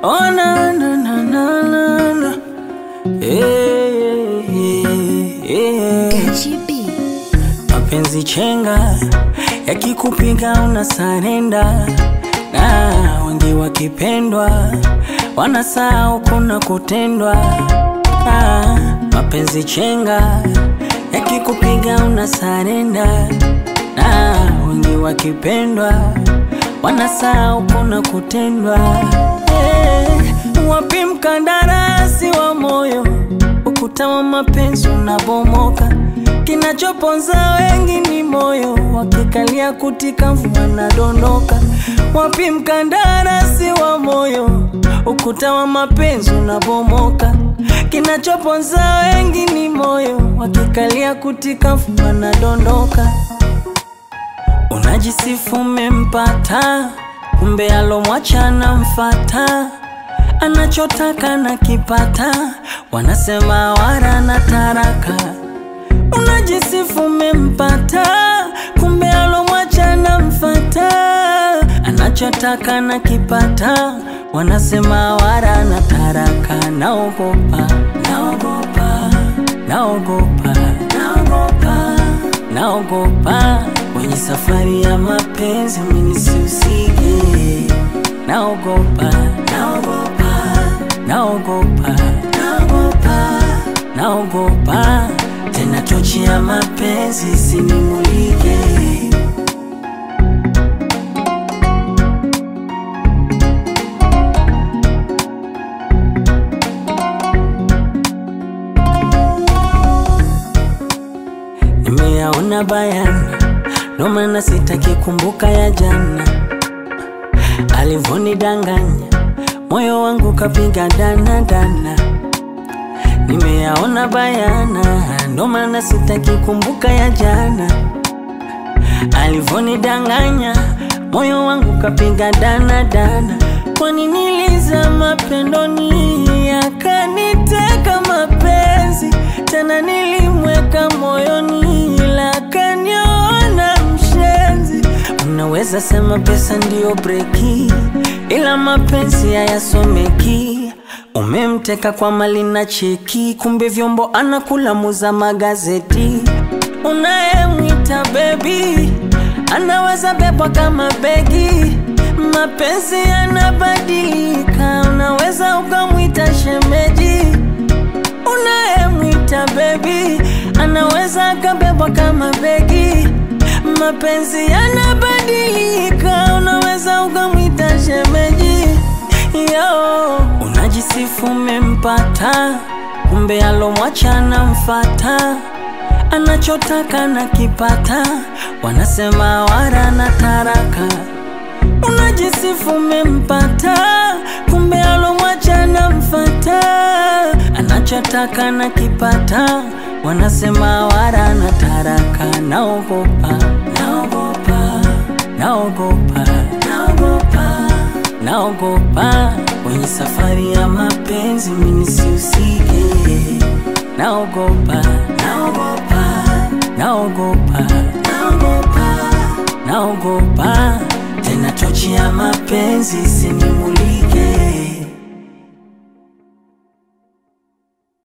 Oh, na, na, na, na, na, na. Eh, eh, eh. Gachi B. Mapenzi chenga yakikupiga una sarenda, na wengi wakipendwa wanasahau kuna kutendwa. Ah, mapenzi chenga yakikupiga una sarenda, na wengi wakipendwa wanasahau kuna kutendwa. Eh, wapi mkandarasi wa moyo? Ukuta wa mapenzi unabomoka, kinachoponza wengi ni moyo, wakikalia kutika mvua nadondoka. Wapi mkandarasi wa moyo? Ukuta wa mapenzi unabomoka, kinachoponza wengi ni moyo, wakikalia kutika mvua nadondoka. Unajisifu umempata, kumbe alomwacha anamfata, anachotaka na kipata, wanasema wara na taraka. Unajisifu umempata, kumbe alomwacha anamfata, anachotaka na kipata, wanasema wara na taraka. Naogopa, naogopa, naogopa, naogopa, naogopa kwenye safari ya mapenzi mimi nisihusike. Naogopa, naogopa, naogopa, naogopa, naogopa tena tochi ya mapenzi isinimulike. Nimeyaona bayana, ndo maana sitaki kumbuka ya jana, alivonidanganya moyo wangu kapiga dana dana. Nimeyaona bayana, ndo maana sitaki kumbuka ya jana, alivonidanganya moyo wangu kapiga dana dana. Kwani nilizama pendoni, akaniteka mapenzi tena, nilimweka moyoni, ila akaniona mshenzi. Unaweza sema pesa ndiyo breki, ila mapenzi hayasomeki. Umemteka kwa mali na cheki, kumbe vyombo anakula muza magazeti. Unayemwita bebi anaweza bebwa kama begi. Mapenzi yanabadilika, unaweza ukamwita shemeji. Unayemwita bebi anaweza akabebwa kama begi. Mapenzi yanabadilika, unaweza ukamwita shemeji. Yo, unajisifu umempata, kumbe alomwacha anamfata, anachotaka na kipata, wanasema wara na taraka. Unajisifu umempata, kumbe alomwacha anamfata, anachotaka na kipata, wanasema wara na taraka. Naogopa, naogopa, naogopa, naogopa naogopa kwenye safari ya mapenzi mimi nisihusike. Naogopa, naogopa, naogopa, naogopa, naogopa tena tochi ya mapenzi isinimulike.